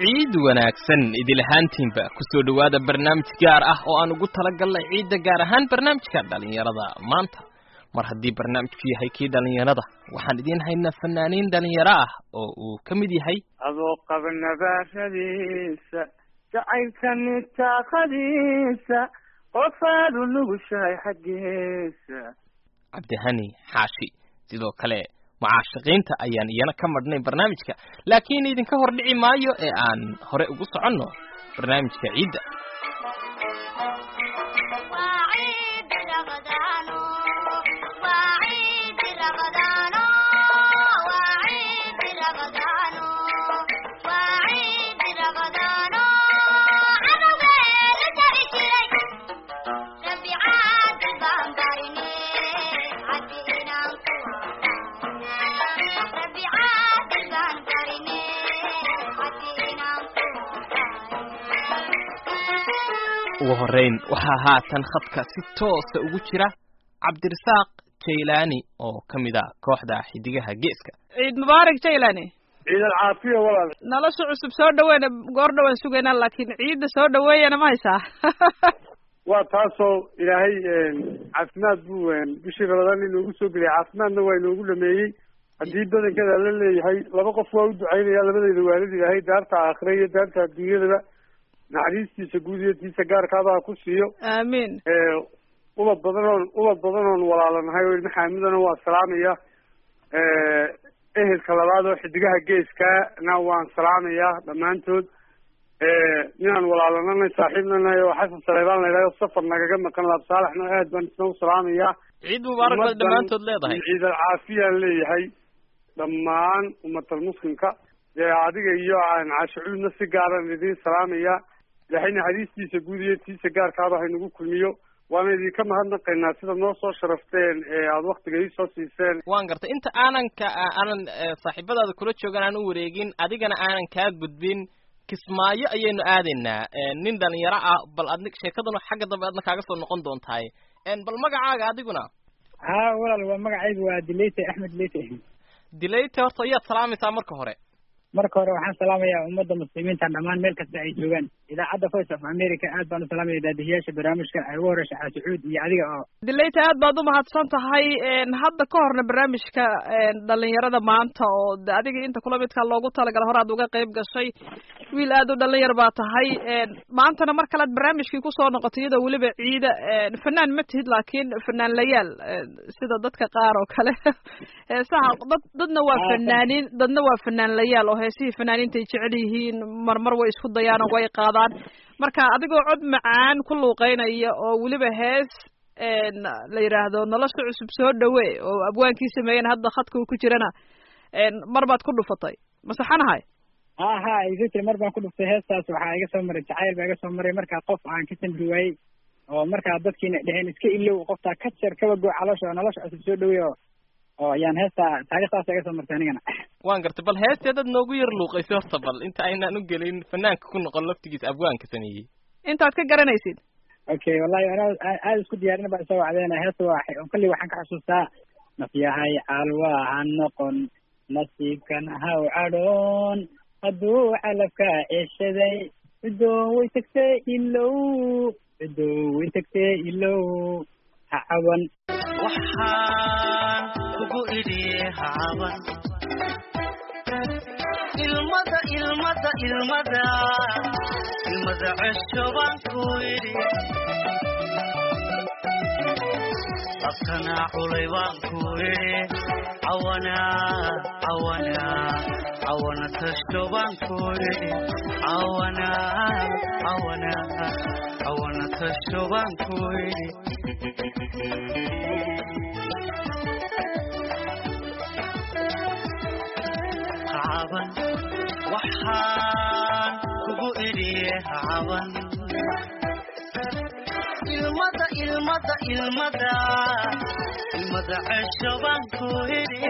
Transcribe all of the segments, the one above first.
ciid wanaagsan idil ahaantiinba kusoo dhowaada barnaamij gaar ah oo aan ugu talagalnay ciidda gaar ahaan barnaamijka dhalinyarada maanta mar haddii barnaamijku yahay kii dhalinyarada waxaan idiin haynaa fanaaniin dhalinyaro ah oo uu ka mid yahay adoo qaba nabaaradiisa jacaylka nitaaqadiisa qofaadu nugushahay xaggiisa cabdihani xaashi sidoo kale mucaashaqiinta ayaan iyana ka madhnay barnaamijka laakiin idinka hor dhici maayo ee aan hore ugu soconno barnaamijka ciidda ugu horreyn waxaa haatan khadka si toosa ugu jira cabdirasaaq jaylaani oo ka mid ah kooxda xidigaha geeska ciid mubaarak jaylani ciid alcaafiya walaal nolosha cusub soo dhaweyna goor dhawaan sugaynaa laakiin ciidda soo dhaweeyana ma haysaa waa taasoo ilaahay caafimaad buu bishii rabadaan inoogu soo geliyay caafimaadna waa inoogu dhameeyey haddii badankeeda la leeyahay laba qof waa u ducaynaya labadeyda waalid ilaahay daarta aakhira iyo daarta adduunyadaba naxariistiisa guud iyo tiisa gaarkaabaa ku siiyo aamiin ubad badan oon ubad badan oon walaalanahay oo ilma xaamidana waa salaamaya ehelka labaad oo xidigaha geeskana waan salaamayaa dhammaantood ninaan walaalananay saaxiibnanahay oo xasan saleybaan la yidhahdo safar nagaga maqan laab saalaxna aad baan isna u salaamayaa ciid mubaarak baad dhammaantood leedahay ciid alcaafiyaan leeyahay dhammaan umatal muslimka dee adiga iyo caashicuudna si gaaran idiin salaamaya ilaahay naxariistiisa guud iyo tiisa gaarkaaba haynagu kulmiyo waana idinka mahadnaqaynaa sida noo soo sharafteen ee aada waktiga iisoo siiseen waan gartay inta aanan ka aanan saaxiibadaada kula joogan aan u wareegin adigana aanan kaa gudbin kismaayo ayaynu aadaynaa nin dhalinyaro ah bal adni sheekadanu xagga dambe adna kaaga soo noqon doontahay bal magacaaga adiguna ha walaal waa magacaygu waa dileyte axmed dileyte dileyte horta ayaad salaamaysaa marka hore marka hore waxaan salaamayaa ummadda muslimiinta dhammaan meel kasta ay joogaan idaacadda voice of america aad baan u salaamaya daadihiyaasha barnaamijka ay ugu horeysa xaasucuud iyo adiga oo dileyta aad baad umahadsan tahay hadda ka horna barnaamijka dhalinyarada maanta oo adiga inta kula midkaa loogu talagala hore aad uga qayb gashay wiil aad u dhalinyar baa tahay maantana mar kalead barnaamijkii kusoo noqotay iyadoo weliba ciida fanaan ma tihid laakiin fanaan layaal sida dadka qaar oo kale saha dad dadna waa fanaaniin dadna waa fanaan layaal oo heesihii fanaaniinta ay jecel yihiin marmar way isku dayaan oo way qaadaan marka adigoo cod macaan ku luuqeynaya oo weliba hees la yidhaahdo nolosha cusub soo dhawe oo abwaankii sameeyeen hadda khadka uu ku jirana mar baad ku dhufatay masaxanahay ha ha iga jira mar baan ku dhuftay heestaas waxaa iga soo maray jacayl baa iga soo maray markaa qof aan ka samri waayey oo markaa dadkiina dheheen iska ilow qoftaa ka jar kaba goo caloosha oo nolosha cusub soo dhaweey oo oo ayaan heestaa taarikhdaasa iga soo martay anigana waan gartay bal heesteedad noogu yar luuqaysay horta bal inta aynaan u gelin fanaanka ku noqon laftigiisa abwaanka sameeyey intaad ka garanaysid okay wallahi ana aada isku diyaarin baa isoo wacdeena heesta waa kolley waxaan ka xusuustaa nafyahay calwa ha noqon nasiibkan haw cadhoon hadduu calafka ceshaday cidoo way tagtee ilow cidoo way tagtee ilow ha caban waxaan kugu idhi ha caban ilmada ilmada ilmada ilmada cesho baan ku idhi abkana culay baan ku idhi cawana cawana cawana tasho baan ku idhi cawana cawana cawana tasho baan ku idhi caban waxaan kugu idhiye caban ilmada ilmada ilmada ilmada cesho baan ku idhi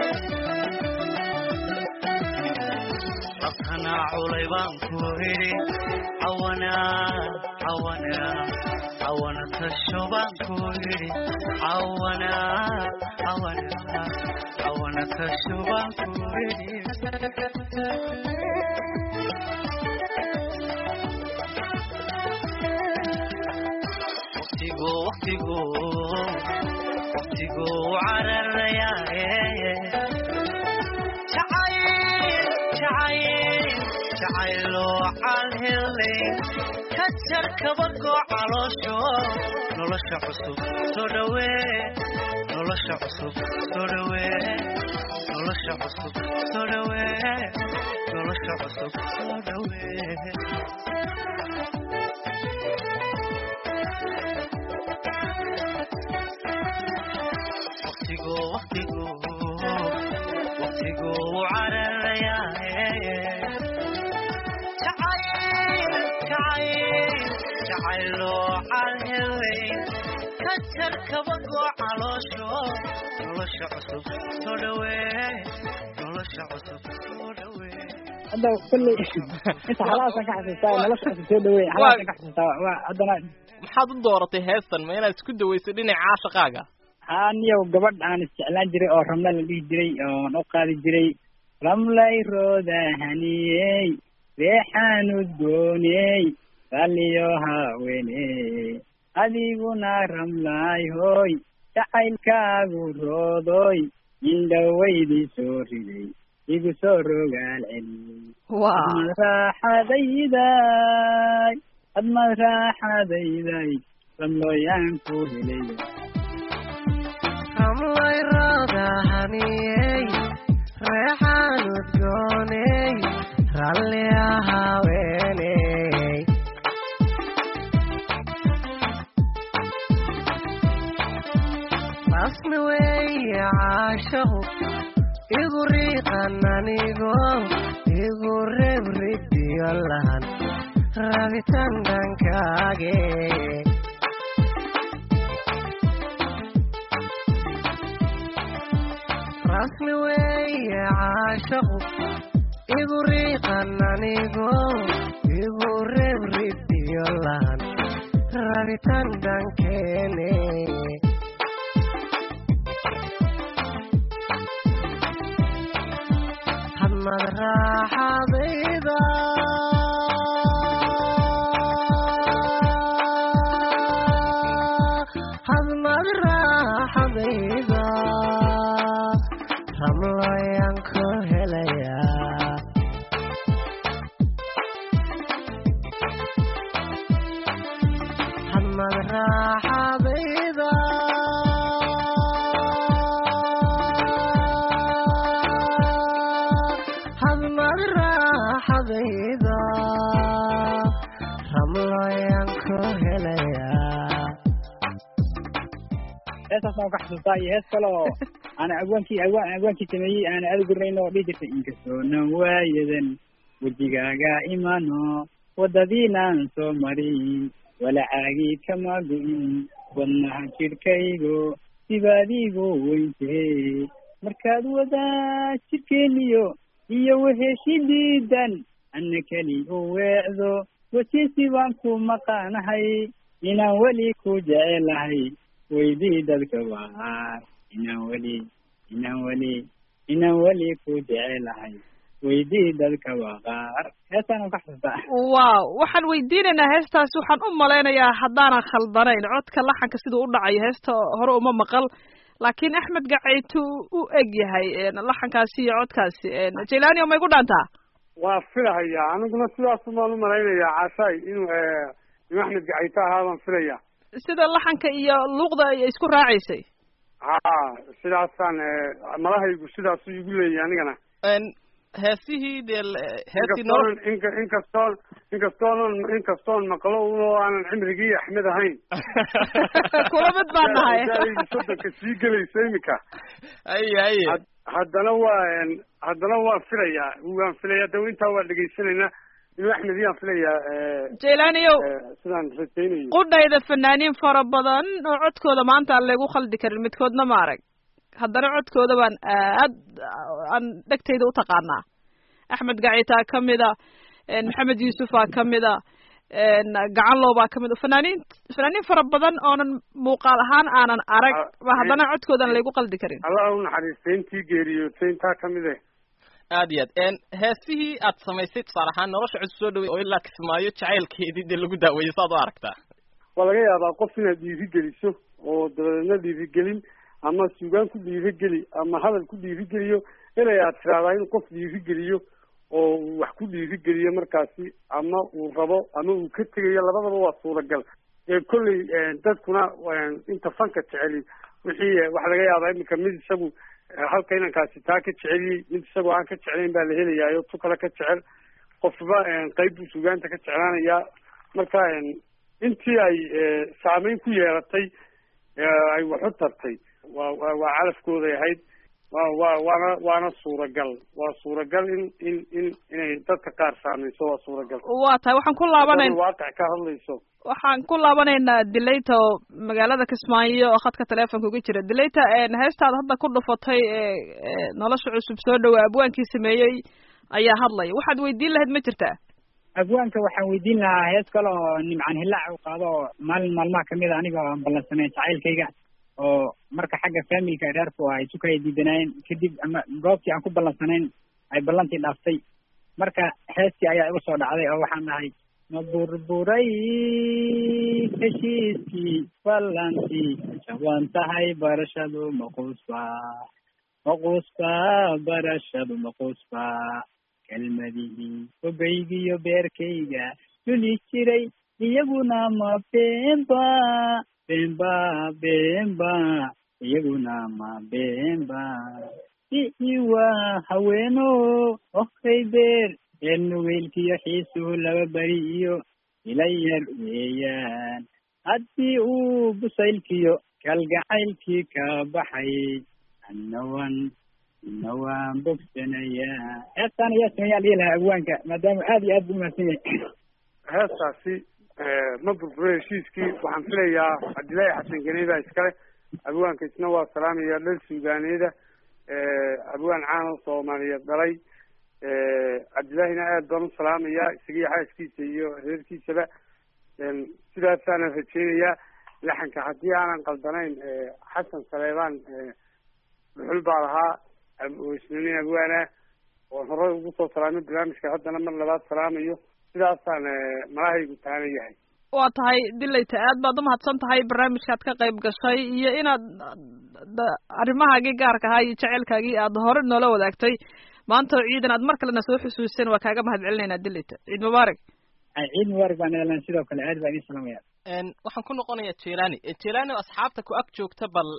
abkana culay baan ku idhi cawana cawana cawana tasho baan ku idhi cawana cawana cawana tasho baan ku idhi waqtigu waqtigu cararayaaye jacayl jacayl jacayloo calhelay ka jar kabagoo caloosho nolosha cusub soo dhawee nolosha cusub soo dhawee nolosha cusub soo dhawee nolosha cusub soo dhawee waqtigu waqtigu waqtigu cararayaaye jacayl jacayl jacayloo calhelay ka jar kabagoo caloosho nolosha cusub soo dhawee nolosha cusub soo dhawee hadda kulley inta halaasan ka xasuustaa nolosha cusub soo dhaweey halaasan ka xasuustaa waa haddana maxaad u dooratay heestan ma inaad isku dawayso dhinaca caashaqaaga haa niyow gabadh aan isjeclaan jiray oo ramla la dhihi jiray oon u qaadi jiray ramlay rooda haniyey reexaan udgooney ralliyo haweeney adiguna ramlaay hooy jacaylkaagu roodoy indhawaydii soo riday igu soo rogaal celi waa admad raaxadayday admad raaxadayday ramlooyaan ku helay ramlay roodahaniyey reexaan udgooney ralli ahaweeney rasmi weeye caashaqu igu riiqan anigo igu reeb ridiyo lahan rabitaan dhankaage rasmi weeye caashaqu igu riiqan anigo igu reeb ridiyo lahan rabitaan dhankeene hadmad raaxadayda hadmad raaxadayda ramlooyaan ku helayaa hadmad raaxadayda hadmad raaxadayda ramlooyaan ku helayaa heestaas aan ka xasuustaa iyo hees kale oo aan agwaankii agwaan agwaankii sameeyey aan aada gurnayn oo dhihi jirtay inkastoo nan waayadan wejigaaga imano wadadiinaan soo marin walacaagii kama go-in wadnaha jidhkaygo sibaadiigu weyntee markaad wadaa jidhkeeniyo iyo weheshidiidan ana keli u weecdo wejisi baan ku maqaanahay inaan weli ku jecelahay weydii dadka waar inaan weli inaan weli inaan weli ku jecelahay weydii dadka waa qaar heestaan ka xasuustaa waaw waxaan weydiinaynaa heestaasi waxaan u malaynayaa haddaanan khaldanayn codka laxanka siduu u dhacayo heesta hore uma maqal laakiin axmed gacaytu u eg yahay laxankaasi iyo codkaasi jailani may ku dhaantaa waa filahayaa aniguna sidaasu baan u malaynayaa caashaay inuu inuu axmed gacayto ahaa baan filaya sida laxanka iyo luuqda ay isku raacaysay ha sidaasaan malahaygu sidaasu igu leeyahy anigana heesihii dee heestii nolol inkastoon inka inkastoon inkastoonan inkastoon maqlo oo aanan cimrigii axmed ahayn kula mid baan nahay Da'daydu soddonka sii gelaysa imika aye aye Had- haddana waa haddana waan filayaa waan filayaa de intaa waa dhegaysanaynaa inuu axmed yaan filayaa jailaniyow sidaan rajaynayo qudhayda fanaaniin fara badan oo codkooda maanta aan lagu khaldi karin midkoodna ma arag haddana codkooda baan aad aan dhegtayda u taqaanaa axmed gacitaa ka mida maxamed yuusufaa ka mida gacanlow baa ka mid fanaaniin fanaaniin fara badan oonan muuqaal ahaan aanan arag ba haddana codkoodan laygu qaldi karin allah u naxariistay intii geeriyootay intaa kamid eh aad iyo aad heesihii aad samaysay tusaale ahaan nolosha cusub soo dhaway oo ilaa kismaayo jacaylkeedii dee lagu daaweeyey saad u aragtaa waa laga yaabaa qof inaad dhiirigeliso oo dabadeedna dhiirigelin ama suugaan ku dhiirigeli ama hadal ku dhiirigeliyo inay aad tiraahdaa in qof dhiirigeliyo oo uu wax ku dhiirigeliyo markaasi ama uu rabo ama uu ka tegayo labadaba waa suuragal kolley dadkuna inta fanka jeceli wixii waxa laga yaabaa iminka mid isagu halka inankaasi taa ka jeceliyey mid isagoo aan ka jeclayn baa la helayayo tu kale ka jecel qofba qayb buu sugaanta ka jeclaanayaa marka intii ay saameyn ku yeelatay ay wax u tartay waa wa waa calafkooday ahayd wa wa waana waana suuragal waa suuragal in in in inay dadka qaar saameyso waa suuragal waa tahay waxaan ku laabanayn waaqic ka hadlayso waxaan ku laabanaynaa dilayta oo magaalada kismaayo oo khadka teleefonka uga jira dilayta heestaada hadda ku dhufatay ee nolosha cusub soo dhawaa abwaankii sameeyey ayaa hadlaya waxaad weydiin lahayd ma jirtaa abwaanka waxaan weydiin lahaa hees kale oo nimcan hillaac u qaado oo maalin maalmaha kamid a aniga aan ballansanay jacaylkayga oo marka xagga familka reerku ay sukaya diidanaayeen kadib ama goobtii aan ku ballansanayn ay ballantii dhaaftay marka heestii ayaa igu soo dhacday oo waxaan dhahay ma burburay heshiiskii ballantii jaban tahay barashadu maquusba maquusba barashadu maquusba kelmadihii hogaygiyo beerkayga duli jiray iyaguna ma beenba beenba beenba iyaguna ma beenba iiwa haweeno ohay beer reer nugeylkiyo xiisuhu laba beri iyo ila yar weeyaan haddii uu busaylkiyo kalgacaylkii ka baxay annawan ina waan bogsanayaa heestaan ayaa sameeyaa dhihi lahaa abwaanka maadaama aad iyo aad bu umahadsan yahay heestaasi ma burburo heshiiskii waxaan filayaa cabdillaahi xasan ganey baa iskale abwaanka isna waa salaamaya dhal suugaaneeda abwaan caan oo soomaaliyeed dhalay cabdillaahina aad baan u salaamayaa isagiyo xaaskiisa iyo reerkiisaba sidaasaana rajeynayaa laxanka haddii aanan qaldanayn xasan saleebaan dhuxul baa lahaa oo isna nin abwaana oon horey ugu soo salaamay barnaamijka haddana mar labaad salaamayo sidaasaan malahaygu taana yahay waa tahay dilayta aad baad umahadsan tahay barnaamijkaad ka qayb gashay iyo inaad arrimahaagii gaarka ahaa iyo jaceylkaagii aad hore noola wadaagtay maanta oo ciidan aad mar kalena soo xusuuseen waa kaaga mahad celinaynaa dilayta ciid mubaarak ciid mubaarak baan elan sidoo kale aad baan idin salaamaya waxaan ku noqonayaa jelani jelani oo asxaabta ku ag joogta bal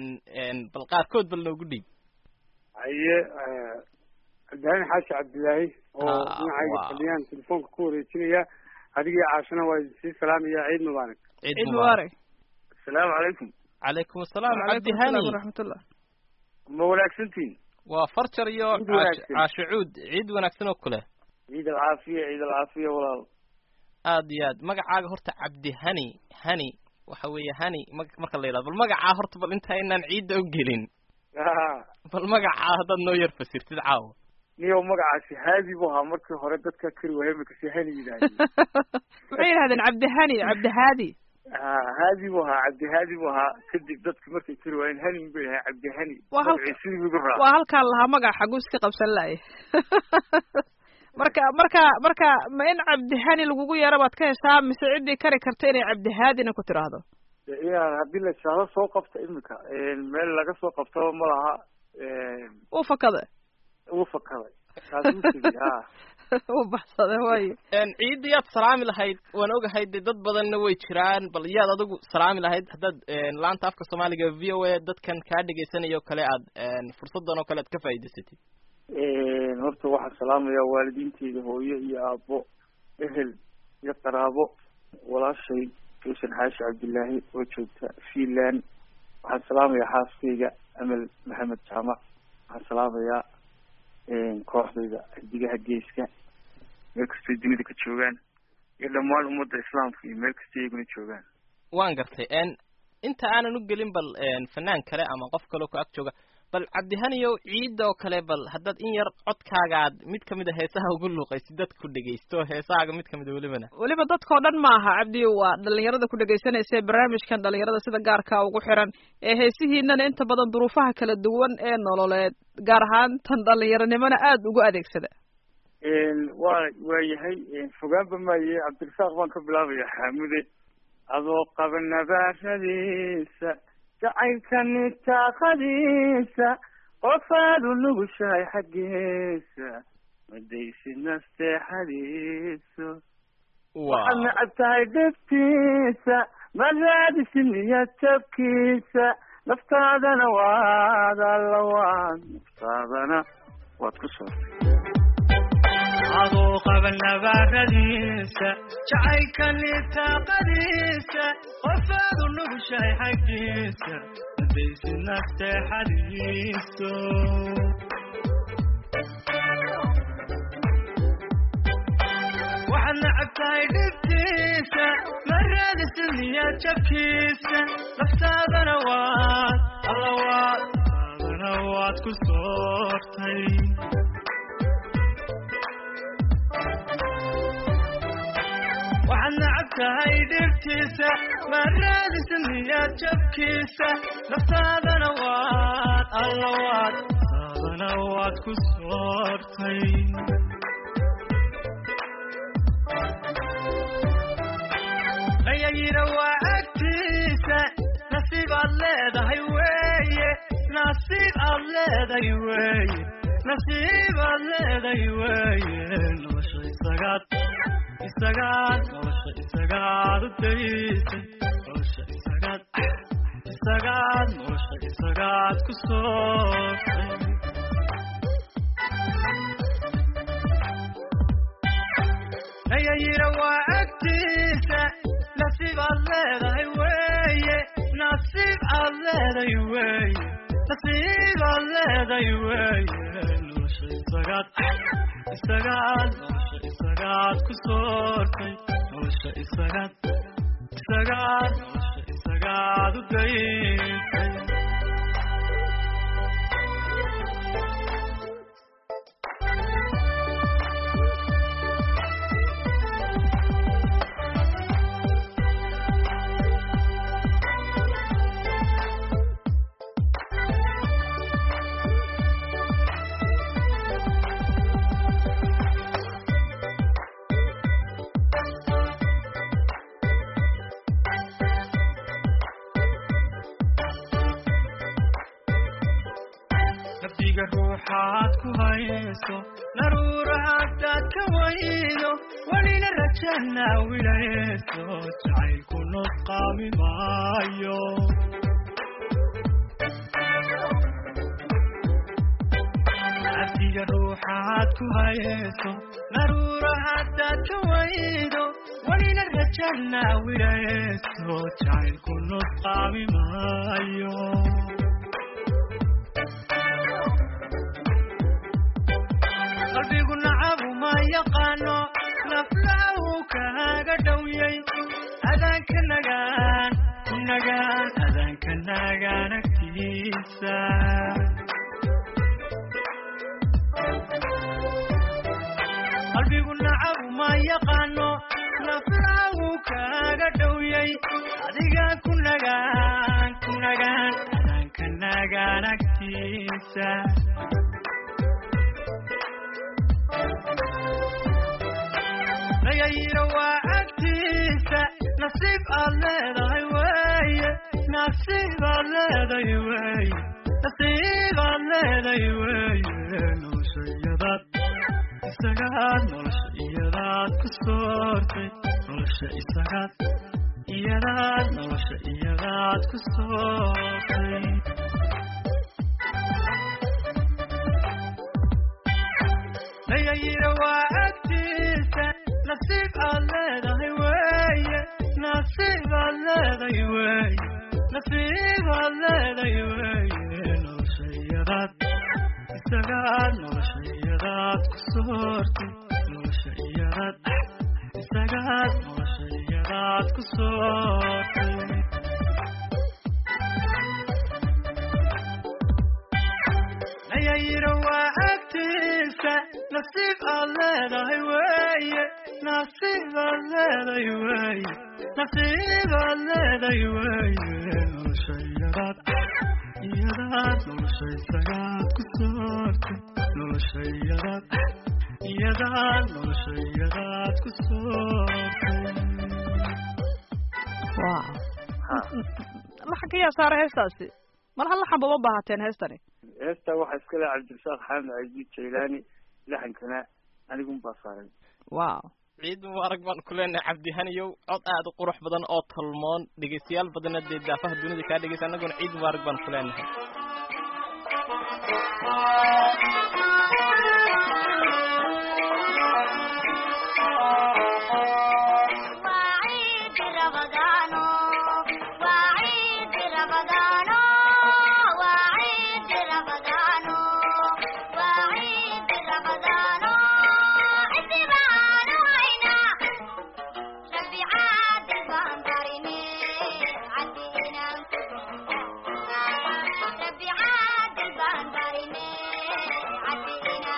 bal qaarkood bal noogu dhiib haye cabdilaahin xaashi cabdilaahi oo dhinacayga fadhiyaan telefoonka ku wareejinaya adigii caashina waa idinsii salaamaya ciid mubaarak ciid mubaarak asalaamu calaykum calaykum asalaam cabdi calaykum hani asalaam waraxmatullah ma wanaagsantihin waa farjar iyo Ciid caash- wanaagsan. caashicuud ciid wanaagsan oo kale ciid alcaafiya ciid alcaafiya walaal aad iyo aad magacaaga horta cabdi hani hani waxa weeye hani mag- marka la yidhahdo bal magacaa horta bal inta inaan ciidda u gelin bal magacaa haddaad noo yar fasirtid caawa niyow magacaasi haadi bu ahaa markii hore dadka kari waaya makasi hani yidhahdeen waxay yidhahdeen cabdihani cabdihaadi ha haadi bu ahaa cabdihaadi bu ahaa kadib dadki markay kari waayeen hanin bay ahaa cabdihani Waa halka- magacii sidii igu raa waa halkaan lahaa magaca xaguu iska qabsan lahay marka marka marka ma in cabdihani lagugu yeero baad ka heshaa mise ciddii kari karta inay cabdihaadina ku tiraahdo ya haddii la ishaado soo qabta imika meel laga soo qabtaba ma laha uu fakada uu fakaday kaasuu tegey ha uu baxsada waayo ciidda yaad salaami lahayd waan ogahay dee dad badanna way jiraan bal yaad adigu salaami lahayd haddaad laanta afka soomaaliga v o a dadkan kaa dhegaysanaya oo kale aad fursadan oo kale aad ka faa'iidaysatid horta waxaan salaamayaa waalidiinteyda hooyo iyo aabbo ehel iyo qaraabo walaashay xuseen xaashi cabdillaahi oo joogta finland waxaan salaamayaa xaaskayga amal maxamed jaamac waxaan salaamayaa kooxdayda xidigaha geeska meel kastay dunida ka joogaan iyo dhammaan ummadda islaamka iyo meel kastay iyaguna joogaan waan gartay inta aanan u gelin bal fanaan kale ama qof kaleo ku ag jooga bal cabdihaniyow ciidda oo kale bal haddaad in yar codkaagaad mid kamid a heesaha ugu luuqaysid dadka ku dhegaysto heesahaaga mid kamid a welibana weliba dadkao dhan ma aha cabdi waa dhalinyarada ku dhegaysanaysa ee barnaamijkan dhalinyarada sida gaarka ugu xiran ee heesihiinana inta badan duruufaha kala duwan ee nololeed gaar ahaan tan dhalinyaronimona aada ugu adeegsada waa waa yahay fogaanba maaye cabdirasaaq baan ka bilaabaya xaamude adoo qaba nabaaradiisa jacaylkani taaqadiisa qofaad u nugushahay xaggiisa madaysid nasteexadiiso waxaad necab tahay dhibtiisa ma raadisid niyad jabkiisa naftaadana waad alla waad naftaadana waad ku soortay adoo qaba nabaaradiisa jacaylkani taaqadiisa qofaad u nugushahay xaggiisa madaysid nasteexadiiso waxaad necab tahay dhibtiisa ma raadisid niyad jabkiisa naftaadana waad alla waad naftaadana waad ku soortay waxaad necab tahay dhibtiisa ma raadisid niyad jabkiisa naftaadana waad alla waad naftaadana waad ku soortay layayira waa agtiisa nasiib aad leedahay weeye nasiib aad leedahay weeye nasiib aad leedahay weeye nolosha isagaad isagaad nolosha isagaad u daysay nolosha isagaad isagaad nolosha isagaad ku soortay layayira waa agtiisa nasiib aad leedahay weeye nasiib aad leedahay weeye nasiib aad leedahay weeye nolosha isagaad isagaad nolosha isagaad ku soortay nolosha isagaad isagaad nolosha isagaad u daysay nafdiga ruuxaad ku hayso naruura haddaad ka waydo welina rajana wilayso jacaylku nusqaami maayo nafdiga ruuxaad ku hayso naruura haddaad ka waydo welina rajana wilayso jacaylku nusqaami maayo qalbigu nacabu ma yaqaano naflahu kaaga dhowyay adaanka nagaan ku nagaan adaanka nagaan agtiisa qalbigu nacabu ma yaqaano naflahu kaaga dhowyay adiga ku nagaan ku nagaan adaanka nagaan agtiisa layayira waa agtiisa nasiib aad leedahay weeye nasiib aad leedahay weeye nasiib aad leedahay weeye nolosha iyadaad isagaad nolosha iyadaad ku soortay nolosha isagaad iyadaad nolosha iyadaad ku soortay layayira waa agtiisa nasiib aad leedahay weeye nasiib aad leedahay weeye nasiib aad leedahay weeye nolosha iyadaad isagaad nolosha iyadaad ku soortay nolosha iyadaad isagaad nolosha iyadaad ku soortay layayira waa agtiisa nasiib aad leedahay weeye nasiib aad leedahay weeye nasiib aad leedahay weeye nolosha iyadaad iyadaad nolosha isagaad ku soortay nolosha iyadaad iyadaad nolosha iyadaad ku soortay wow ha laxanka yaa saara heestaasi mar hal laxanba ma baahateen heestani heesta waxaa iska leh cabdirasaaq xamed casiid jaylaani laxankana anigun baa saaray wow ciid mubaarak baan ku leenahay cabdihaniyow cod aad u qurux badan oo tolmoon dhegeystayaal badanna dee daafaha dunida kaa dhegeysa annaguna ciid mubaarak baan ku leenahay وعيد رمضان وعيد رمضان وعيد رمضان وعيد رمضان اتبعان وعينا ربي عاد البنبريني عدينا ربي عاد البنبريني عدينا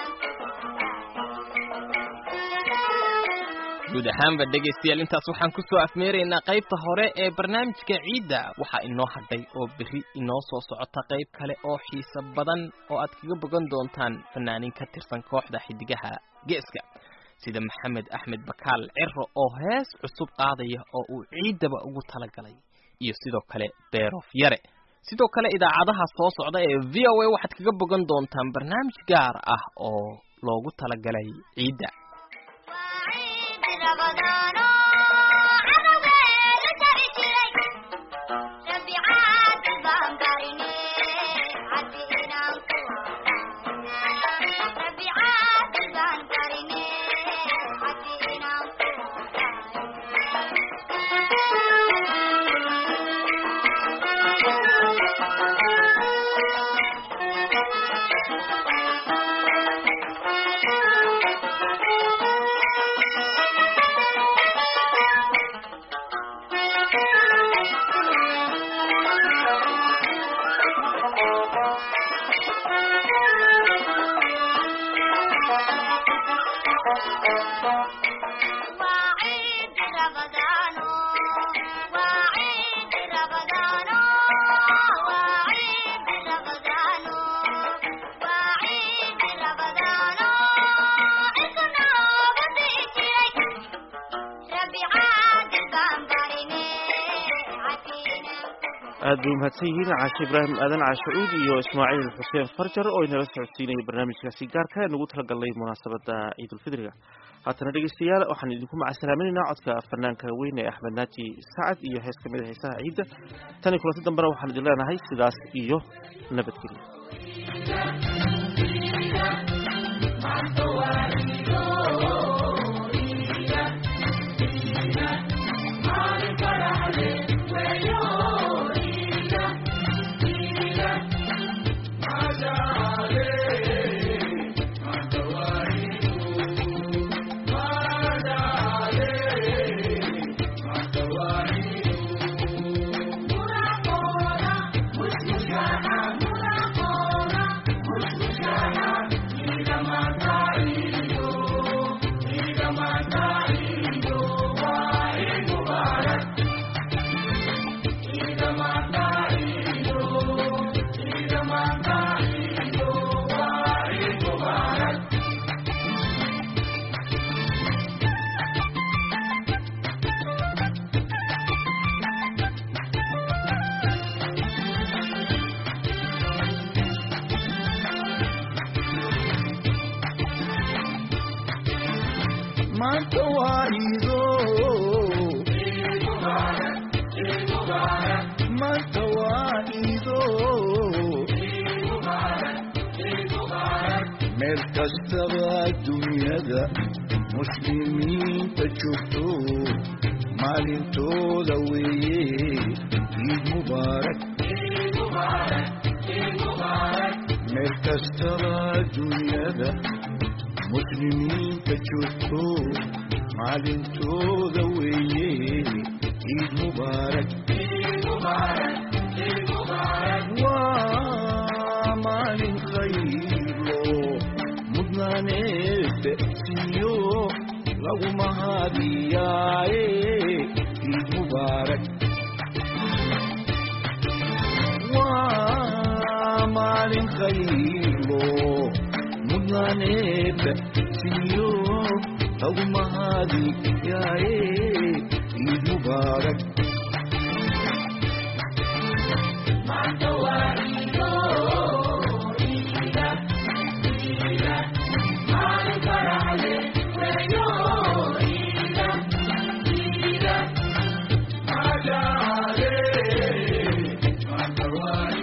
guud ahaanba dhegaystayaal intaas waxaan kusoo afmeeraynaa qaybta hore ee barnaamijka ciidda waxaa inoo hadhay oo berri inoo soo socota qayb kale oo xiiso badan oo aad kaga bogan doontaan fanaaniin ka tirsan kooxda xidigaha geeska sida maxamed axmed bakaal ciro oo hees cusub qaadaya oo uu ciiddaba ugu talagalay iyo sidoo kale beerof yare sidoo kale idaacadaha soo socda ee v o a waxaad kaga bogan doontaan barnaamij gaar ah oo loogu talagalay ciidda وعيد رمضان عربي لترجلي ربي عاد البنبريني عدينا ربي عاد البنبريني عدينا وعيد رمضان وعيد رمضان وعيد رمضان وعيد رمضان إكنا بديتي ربي عاد البنبريني عدينا aad bay umahadsan yihiin caashe ibraahim aadan caashacuud iyo ismaaciil xuseen farjar oo inala socodsiinaya barnaamijkaasi gaarka ee nagu talagalnay munaasabada ciidulfidriga haatana dhegeystayaal waxaan idinku macasalaaminaynaa codka fanaanka weyn ee axmed naaji sacad iyo hees ka mid a heesaha ciidda tan iyo kulanti dambena waxaan idin leenahay sidaas iyo nabadgelyo maanta waa ido maanta waa ido meel kastaba dunyada muslimiinta joogto maalintooda weeye ciid mubaarak meel kastaba dunyada muslimiinta joogto maalintooda weeye ciid mubaarak waa maalin khaylo mudnaaneed siiyo lagu mahadiyaaye ciid mubaarak waa maalin khaylo mudnaaneed siiyo lagu mahadiyaaye ciid mubaarak barwaaqo